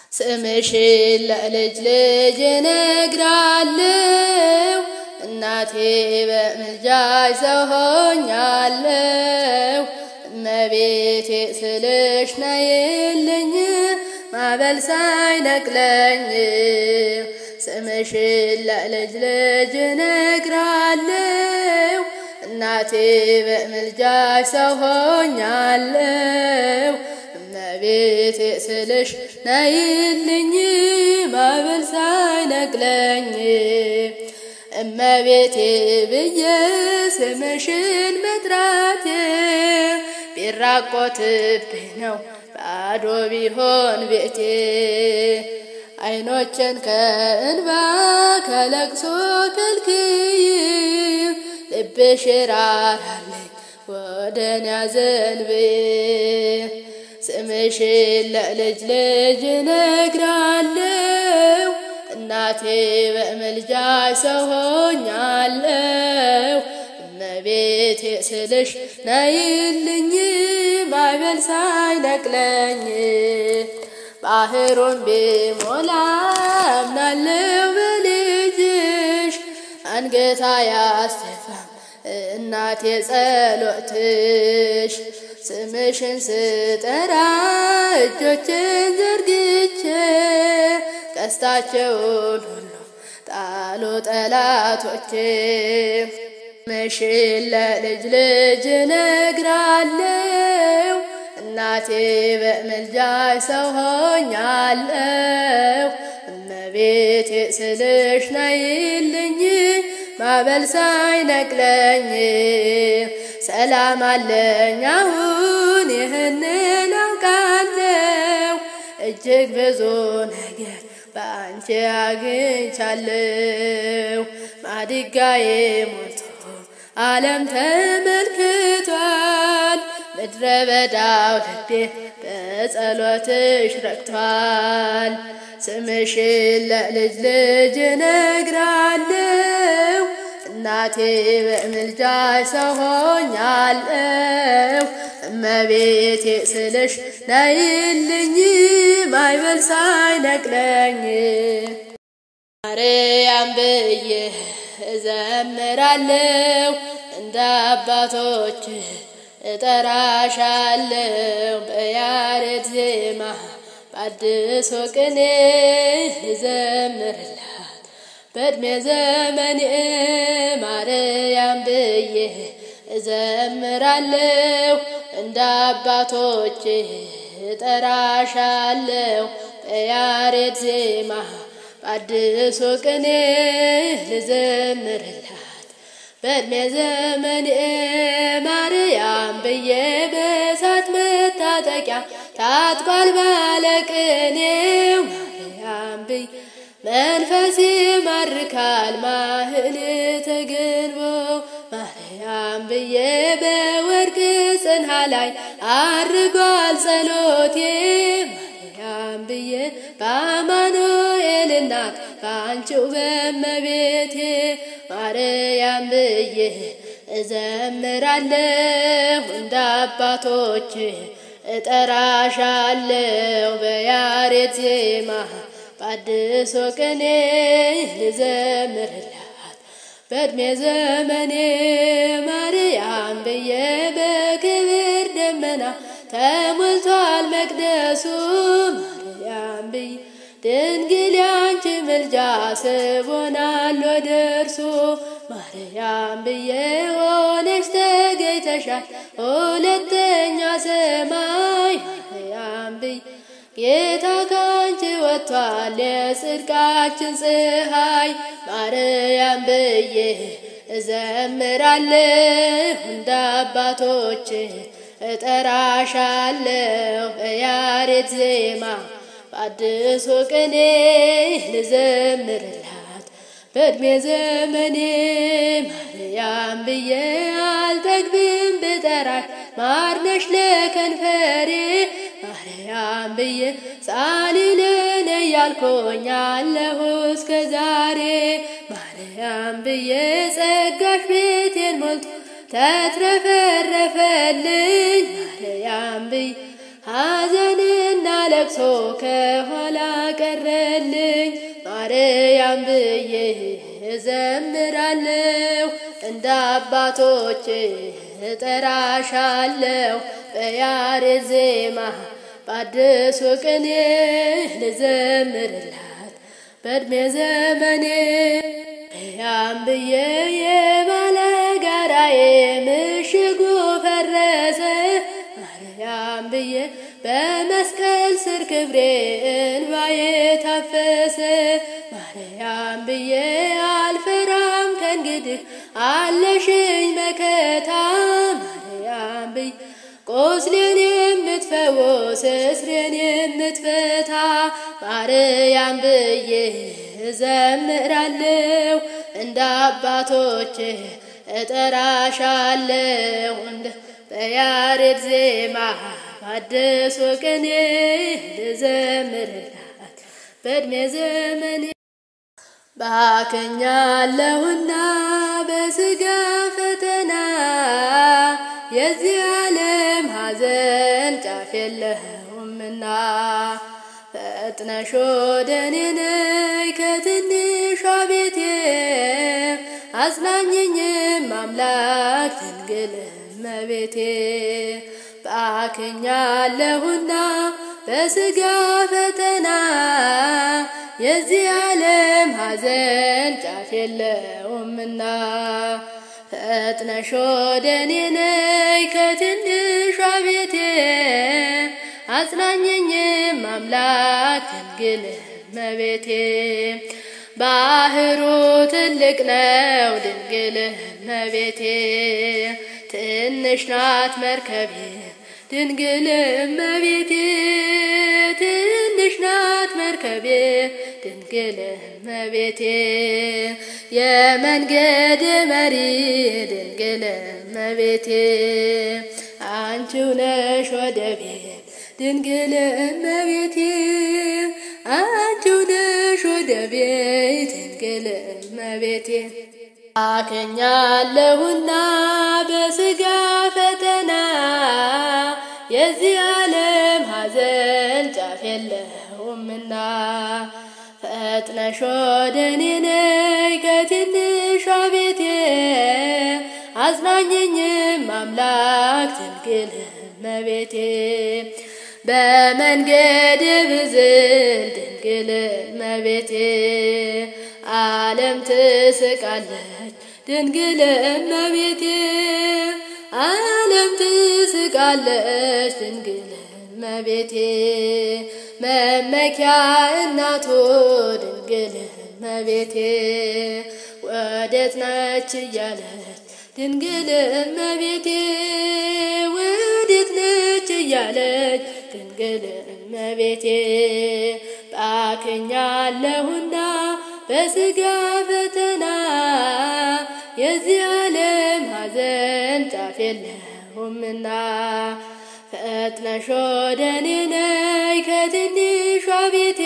ስምሽን ለልጅ ልጅ እነግራለሁ እናቴ በምልጃሽ ሰው ሆኛለሁ። እመቤቴ ስልሽ ነይልኝ ማዕበል ሳይነቅለኝ ስምሽን ለልጅ ልጅ እነግራለሁ እናቴ በምልጃሽ ሰው ሆኛለሁ። እመቤቴ ስልሽ ነይልኝ ማዕበል ሳይነቅለኝ እመቤቴ ብዬ ስምሽን መጥራቴ ቢራቆትብኝ ነው ባዶ ቢሆን ቤቴ አይኖችን ከእንባ ከለቅሶ ከልክይ ልብሽ ራራልኝ ወደን ያዘንብዬ ስምሽን ለልጅ ልጅ እነግራለሁ እናቴ በምልጃሽ ሰው ሆኛለሁ። እመቤቴ ስልሽ ነይልኝ ማዕበል ሳይነቅለኝ ባህሩን ቢሞላ አምናለሁ በልጅሽ አንገታ ያስተፋም እናቴ ጸሎትሽ ስምሽን ስጠራ እጆችን ዘርግቼ ቀስታቸውን ሁሉ ጣሉ ጠላቶቼ። ስምሽን ለልጅ ልጅ እነግራለሁ እናቴ በምልጃሽ ሰው ሆኛለሁ። እመቤቴ ስልሽ ነይልኝ ማዕበል ሳይነቅለኝ ሰላም አለኝ አሁን ይህንን አውቃለሁ እጅግ ብዙ ነገር በአንቺ አግኝቻለሁ። ማድጋዬ ሞልቶ ዓለም ተመልክቷል። ምድረ በዳው ልቤ በጸሎትሽ ረክቷል። ስምሽን ለልጅ ልጅ እነግራለሁ እናቴ በምልጃሽ ሰው ሆኛለሁ። እመቤቴ ስልሽ ነይልኝ ማዕበል ሳይነቅለኝ ማርያም ብዬ እዘምራለሁ እንደ አባቶች እጠራሻለሁ በያሬድ ዜማ በአዲስ ቅኔ እዘምርላት በዕድሜ ዘመኔ ማርያም ብዬ እዘምራለሁ እንደ አባቶች እጠራሻለሁ በያሬድ ዜማ በአዲሱ ቅኔ ልዘምርላት በዕድሜ ዘመኔ ማርያም ብዬ በእሳት መታጠቂያ ታጥቋል ባለቅኔው ማርያም ብዬ መንፈስ ይማርካል ማህሌተ ገንቦ ማርያም ብዬ በወርቅ ጽንሃ ላይ አርጓል ጸሎቴ ማርያም ብዬ በአማኑኤል እናት በአንቺው በመቤቴ ማርያም ብዬ እዘምራለሁ እንደ አባቶች እጠራሻለሁ በያሬድ ዜማ በአዲሱ ቅኔ ልዘምርላት በዕድሜ ዘመኔ ማርያም ብዬ በክብር ደመና ተሞልቷል መቅደሱ ማርያም ብዬ ድንግል ያንቺ ምልጃ ስቦናል ወደ እርሱ ማርያም ብዬ ሆነሽ ተገኝተሻል ሁለተኛ ሰማይ ማርያም ብዬ ጌታ ካንቺ ወጥቷል የጽድቃችን ፀሐይ ማርያም ብዬ እዘምራለሁ እንደ አባቶች እጠራሻለሁ በያሬድ ዜማ በአዲሱ ቅኔ ልዘምርላት በዕድሜ ዘመኔ ማርያም ብዬ አልጠግብም ብጠራሽ ማርነሽ ለከንፈሬ ማርያም ብዬ ጻሊለነ ያልኮኛለሁ እስከ ዛሬ ማርያም ብዬ ጸጋሽ ቤቴን ሞልቶ ተትረፈረፈልኝ ማርያም ብዬ ሐዘንና ለቅሶ ደርሶ ከኋላ ቀረልኝ ማርያም ብዬ እዘምራለሁ እንደ አባቶች እጠራሻለሁ በያሬድ ዜማ በአዲሱ ቅኔ ልዘምርላት በዕድሜ ዘመኔ ያም ብዬ የባለጋራዬ ምሽጉ ፈረሰ ማርያም ብዬ በመስቀል ስር ክብሬ እንባዬ ታፈሰ ማርያም ብዬ አልፈራም ከእንግዲህ አለሽኝ መከታ ማርያም ብዬ ቁስሌን የምትፈውስ እስሬን የምትፈታ ማርያም ብዬ እዘምራለሁ እንደ አባቶች እጠራሻለሁ እንደ በያሬድ ዜማ በአዲሱ ቅኔ ልዘምርላት በዕድሜ ዘመኔ ባከኛለሁና በስጋ ፈተና የዚህ ዓለም ሐዘን ጫፍ የለውምና ፈጥነሽ ወደ እኔ ነይ ከትንሿ ቤቴ አጽናኝኝም አምላክ ድንግል እመቤቴ ባክኛለሁና በስጋ ፈተና የዚህ ዓለም ሐዘን ጫፍ የለውምና ፈጥነሽ ወደ እኔ ነይ ከትንሿ ቤቴ አጽናኘኝም አምላክ ድንግል እመቤቴ ባህሩ ትልቅ ነው ድንግል እመቤቴ ትንሽ ናት መርከቤ ድንግል እመቤቴ ትንሽ ናት መርከቤ ድንግል እመቤቴ የመንገድ መሪ ድንግል እመቤቴ አንቺው ነሽ ወደቤ ድንግል እመቤቴ አንቺው ነሽ ወደቤ ድንግል እመቤቴ አከኛለሁና በስጋ ፈተና የዚህ ዓለም ሐዘን ጫፍ የለውምና ፈጥነሽ ወደ እኔ ነይ ከትንሿ ቤቴ አጽናኘኝም አምላክ ድንግል እመቤቴ በመንገድ ብዝል ድንግል እመቤቴ ዓለም ትስቃለች ድንግል እመቤቴ ዓለም ትስቃለች ድንግል እመቤቴ መመኪያ እናቱ ድንግል እመቤቴ ወዴት ነች እያለች ድንግል እመቤቴ ወዴት ነች እያለች ድንግል እመቤቴ ባክኛለሁና በስጋ ፈተና የዚህ ዓለም ሐዘን ጫፍ የለውምና ፈጥነሽ ወደ እኔ ነይ ከትንሿ ቤቴ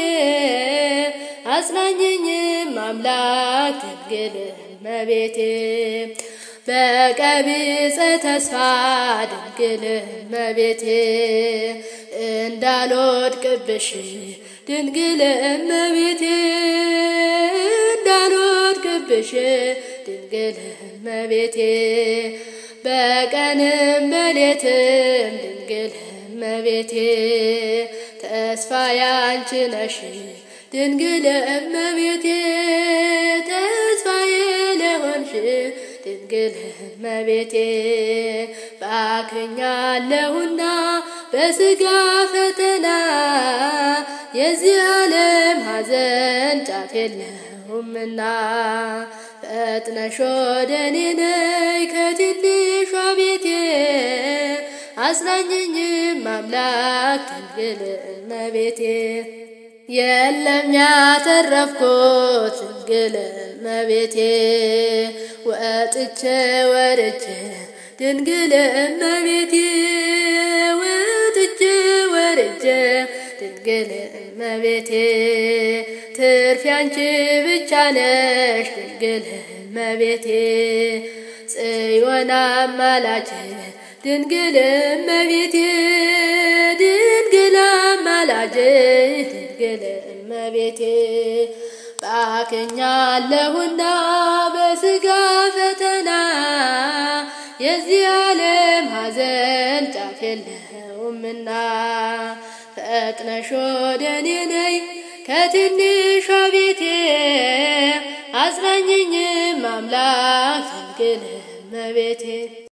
አጽናኘኝም አምላክ ድንግል እመቤቴ በቀቢጸ ተስፋ ድንግል እመቤቴ እንዳልወድቅብሽ ድንግል እመቤቴ እንዳልወድቅብሽ ድንግል እመቤቴ በቀንም በሌትም ድንግል እመቤቴ ተስፋ ያንቺ ነሽ ድንግል እመቤቴ ተስፋዬ ለሆንሽ ድንግል እመቤቴ ባክኛለሁና በስጋ ፈተና የዚህ ዓለም ሐዘን ጫፍ የለውምና ፈጥነሽ ወደ እኔ ነይ ከትንሿ ቤቴ አጽናኘኝም አምላክ ድንግል እመቤቴ የለም ያተረፍኩት ድንግል እመቤቴ ወጥቼ ወርጄ ድንግል እመቤቴ ወጥቼ ወርጄ ድንግል እመቤቴ ትርፍ ያንቺ ብቻ ነሽ ድንግል እመቤቴ ጽዮን አማላጅ ድንግል እመቤቴ ድንግል አማላጅ አማላጄ ድንግል እመቤቴ ባክኛለሁና በስጋ ፈተና የዚህ ዓለም ሐዘን ጫፍ የለውምና ፈጥነሽ ወደ እኔ ነይ ከትንሿ ቤቴ አጽናኝኝም አምላክ ድንግል እመቤቴ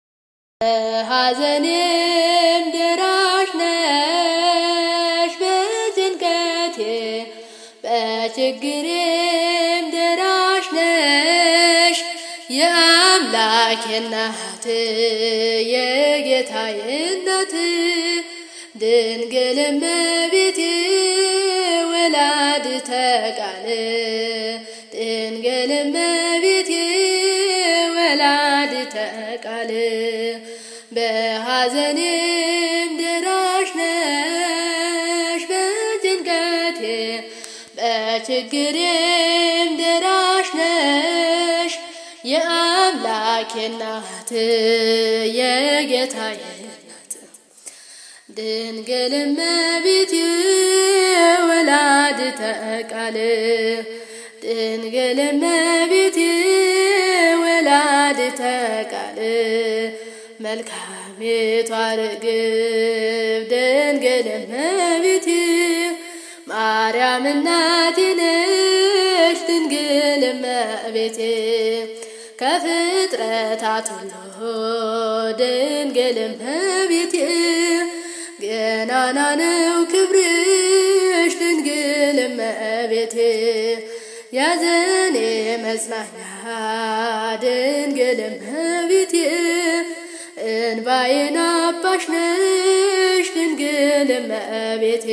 በሐዘኔም ደራሽ ነሽ በጭንቀቴ በችግሬም ደራሽ ነሽ የአምላኬ እናት የጌታዬ እናት ድንግል እመቤቴ ወላዲተ ቃል ድንግል እመቤቴ ወላዲተ ቃል በሐዘኔም ደራሽ ነሽ በጭንቀቴ በችግሬም ደራሽ ነሽ የአምላኬ እናት የጌታዬ እናት ድንግል እመቤቴ ወላዲተ ቃል ድንግል እመቤቴ ወላዲተ ቃል መልካሚቷ ርግብ ድንግል እመቤቴ ማርያም እናቴ ነሽ ድንግል እመቤቴ ከፍጥረታት ሁሉ ድንግል እመቤቴ ገናና ነው ክብርሽ ድንግል እመቤቴ ያዘኔ መጽናኛ ድንግል እመቤቴ እንባዬን አባሽ ነሽ ድንግል እመቤቴ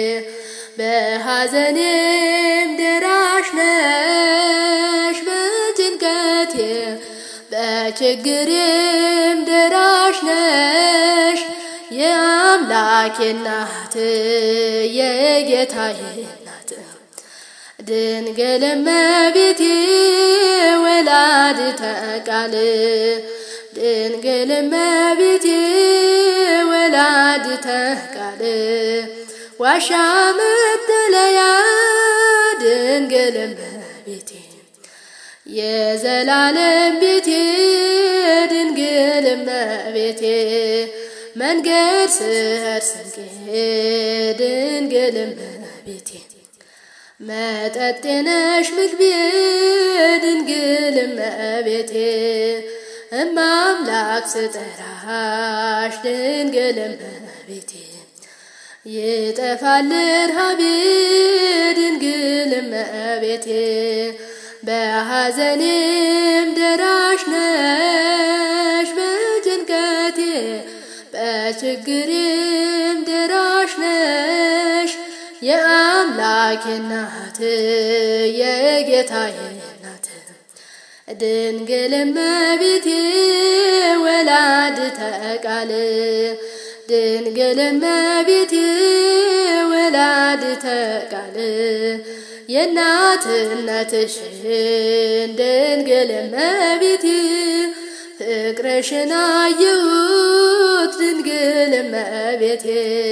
በሐዘኔም ደራሽ ነሽ በጭንቀቴ በችግሬም ደራሽ ነሽ የአምላኬ እናት የጌታዬ እናት ድንግል እመቤቴ ወላዲተ ቃል ድንግል እመቤቴ ወላዲተ ቃል ዋሻ መጠለያ ድንግል እመቤቴ የዘላለም ቤቴ ድንግል እመቤቴ መንገድ ስር ስንቄ ድንግል እመቤቴ መጠጤ ነሽ ምግቤ ድንግል እመቤቴ እማምላክ ስጠራሽ ድንግል እመቤቴ ይጠፋል ረሃቤ ድንግል እመቤቴ በሐዘኔም ደራሽ ነሽ በጭንቀቴ በችግሬም ደራሽ ነሽ የአምላኬ እናት የጌታዬ እናት ድንግል እመቤቴ ወላዲተ ቃል ድንግል እመቤቴ ወላዲተ ቃል የእናትነትሽን ድንግል እመቤቴ ፍቅርሽን አየሁት ድንግል እመቤቴ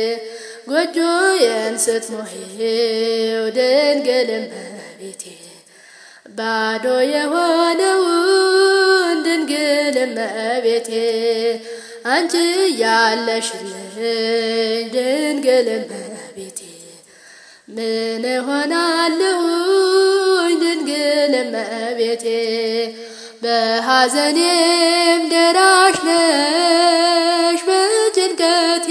ጎጆዬን ስትሞሂው ድንግል እመቤቴ ባዶ የሆነውን ድንግል እመቤቴ አንቺ ያለሽልኝ ድንግል እመቤቴ ምን እሆናለሁኝ ድንግል እመቤቴ በሐዘኔም ደራሽ ነሽ በጭንቀቴ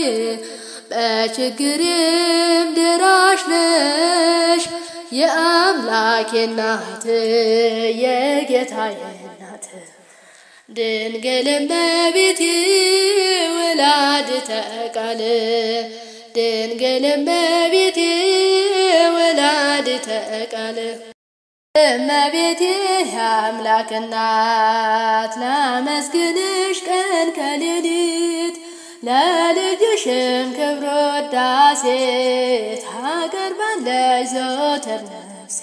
በችግሬም ደራሽ ነሽ የአምላኬ እናት የጌታዬ እናት ድንግል እመቤቴ ወላዲተ ቃል ድንግል እመቤቴ ወላዲተ ቃል እመቤቴ የአምላክ እናት ላመስግንሽ ቀን ከሌሊት ለልጅሽም ክብር ወዳሴ ታቀርባለች ዘወትር ነፍሴ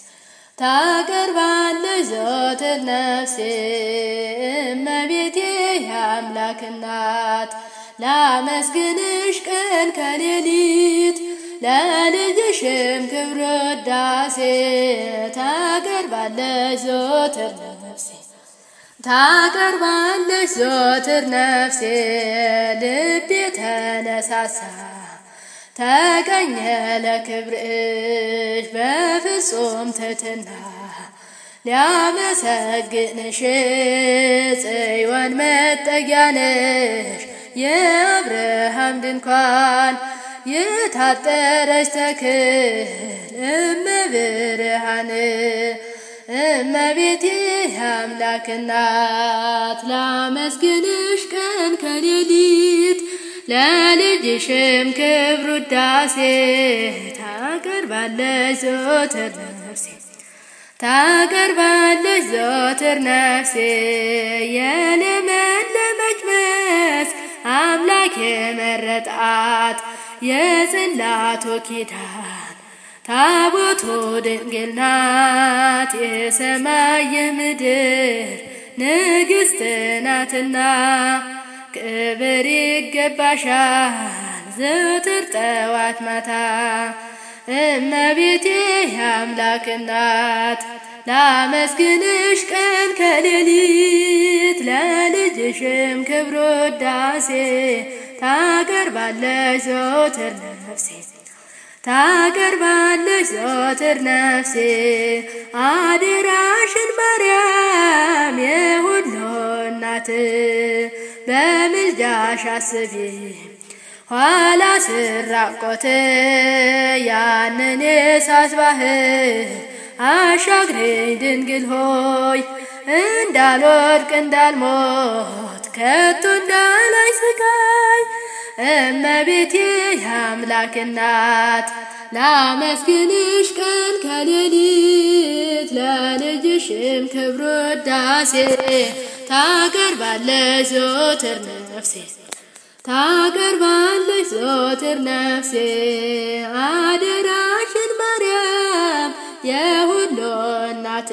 ታቀርባለች ዘወትር ነፍሴ እመቤቴ የአምላክ እናት ላመስግንሽ ቀን ከሌሊት ለልጅሽም ክብር ውዳሴ ታቀርባለች ዘወትር ነፍሴ ታቀርባለች ዘወትር ነፍሴ ልቤ ተነሳሳ ተቀኘ ለክብርሽ በፍጹም ትሕትና ሊያመሰግንሽ ጽዮን መጠጊያ ነሽ የአብርሃም ድንኳን የታጠረች ተክል እመብርሃን እመቤቴ አምላክ እናት ላመስግንሽ ቀን ከሌሊት ለልጅሽም ክብር ውዳሴ ታቀርባለች ዘወትር ነፍሴ ታቀርባለች ዘወትር ነፍሴ የለመለመች መስክ አምላክ የመረጣት የጽላቱ ኪዳን ታቦቱ ድንግል ናት የሰማይ የምድር ንግሥት ናትና ክብር ይገባሻል ዘወትር ጠዋት ማታ እመቤቴ የአምላክ እናት ላመስግንሽ ቀን ከሌሊት ለልጅሽም ክብር ውዳሴ ታቀርባለች ዘወትር ነፍሴ ታቀርባለች ዘወትር ነፍሴ አደራሽን ማርያም የሁሉ እናት በምልጃሽ አስቢ ኋላ ስራቆት ያንን የእሳት ባህር አሻግሬኝ ድንግል ሆይ እንዳልወድቅ እንዳልሞት ከቶ እንዳላይ ስቃይ እመቤቴ የአምላክ እናት ላመስግንሽ ቀን ከሌሊት ለልጅሽም ክብር ውዳሴ ታቀርባለች ዘወትር ነፍሴ ታቀርባለች ዘወትር ነፍሴ አደራሽን ማርያም የሁሉ እናት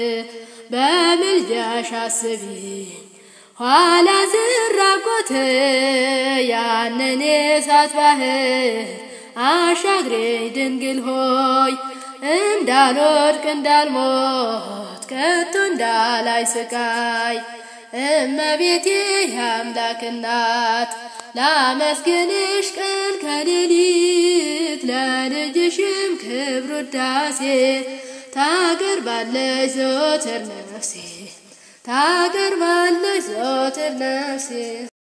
በምልጃሽ አስቢኝ ኋላ ዝራቆት ያንን የእሳት ባህር አሻግሬኝ ድንግል ሆይ እንዳልወድቅ እንዳልሞት ከቶ እንዳላይ ስቃይ እመቤቴ የአምላክ እናት ላመስግንሽ ቀን ከሌሊት ለልጅሽም ክብር ውዳሴ ታቀርባለች ዘወትር ነፍሴ ታቀርባለች ዘወትር ነፍሴ